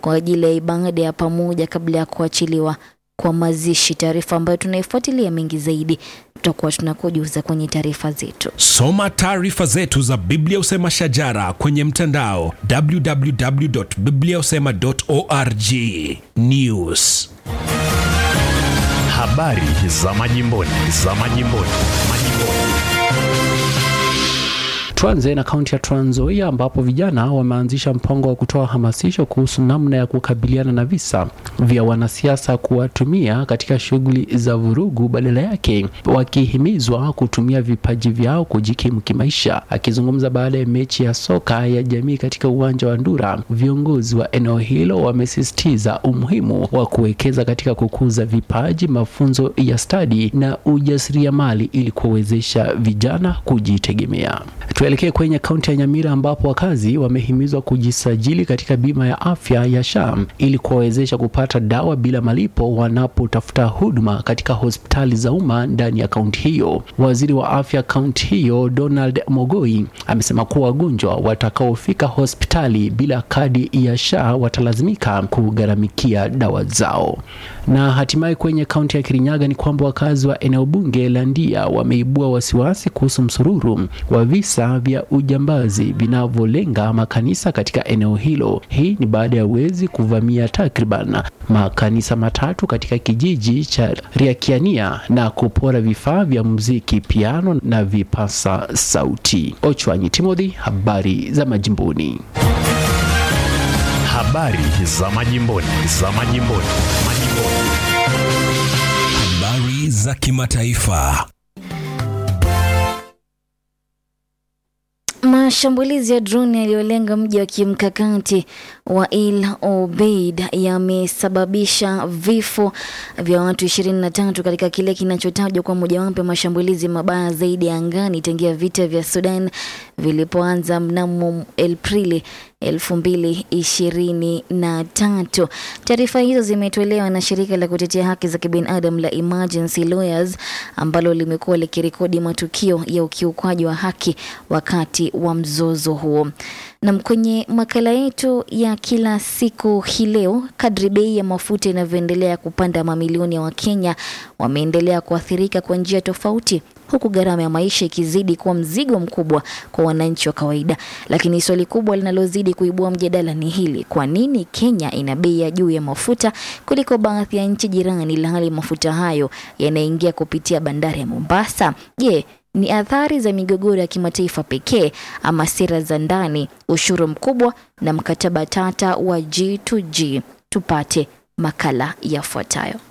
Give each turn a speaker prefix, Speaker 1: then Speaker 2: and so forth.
Speaker 1: kwa ajili ya ibada ya pamoja kabla ya kuachiliwa kwa mazishi, taarifa ambayo tunaifuatilia mengi zaidi tutakuwa tunakujuza kwenye taarifa zetu.
Speaker 2: Soma taarifa zetu za Biblia Usema Shajara kwenye mtandao www.bibliausema.org. News,
Speaker 3: habari za majimboni, za majimboni, majimboni.
Speaker 4: Tuanze na kaunti ya Trans Nzoia ambapo vijana wameanzisha mpango wa kutoa hamasisho kuhusu namna ya kukabiliana na visa vya wanasiasa kuwatumia katika shughuli za vurugu, badala yake wakihimizwa kutumia vipaji vyao kujikimu kimaisha. Akizungumza baada ya mechi ya soka ya jamii katika uwanja wa Ndura, viongozi wa eneo hilo wamesisitiza umuhimu wa kuwekeza katika kukuza vipaji, mafunzo ya stadi na ujasiriamali ili kuwawezesha vijana kujitegemea. Tuelekee kwenye kaunti ya Nyamira ambapo wakazi wamehimizwa kujisajili katika bima ya afya ya SHA ili kuwawezesha kupata dawa bila malipo wanapotafuta huduma katika hospitali za umma ndani ya kaunti hiyo. Waziri wa afya kaunti hiyo Donald Mogoi amesema kuwa wagonjwa watakaofika hospitali bila kadi ya SHA watalazimika kugharamikia dawa zao. Na hatimaye kwenye kaunti ya Kirinyaga ni kwamba wakazi wa eneo bunge la Ndia wameibua wasiwasi kuhusu msururu wa visa vya ujambazi vinavyolenga makanisa katika eneo hilo. Hii ni baada ya wezi kuvamia takriban makanisa matatu katika kijiji cha Riakiania na kupora vifaa vya muziki, piano na vipasa sauti. Ochwanyi Timothy, habari za majimboni.
Speaker 3: Habari za majimboni, za majimboni, majimboni.
Speaker 2: habari za kimataifa.
Speaker 1: Mashambulizi ya droni yaliyolenga mji wa kimkakati wa El Obeid yamesababisha vifo vya watu 23 katika kile kinachotajwa kwa mojawapo ya mashambulizi mabaya zaidi ya angani tangia vita vya Sudan vilipoanza mnamo Aprili 2023. Taarifa hizo zimetolewa na shirika la kutetea haki za kibinadamu la Emergency Lawyers ambalo limekuwa likirekodi matukio ya ukiukwaji wa haki wakati wa mzozo huo. Na kwenye makala yetu ya kila siku hii leo, kadri bei ya mafuta inavyoendelea kupanda, mamilioni ya Wakenya wameendelea kuathirika kwa njia tofauti huku gharama ya maisha ikizidi kuwa mzigo mkubwa kwa wananchi wa kawaida. Lakini swali kubwa linalozidi kuibua mjadala ni hili: kwa nini Kenya ina bei ya juu ya mafuta kuliko baadhi ya nchi jirani, ilhali mafuta hayo yanaingia kupitia bandari ya Mombasa? Je, ni athari za migogoro ya kimataifa pekee ama sera za ndani, ushuru mkubwa na mkataba tata wa G2G? Tupate makala yafuatayo.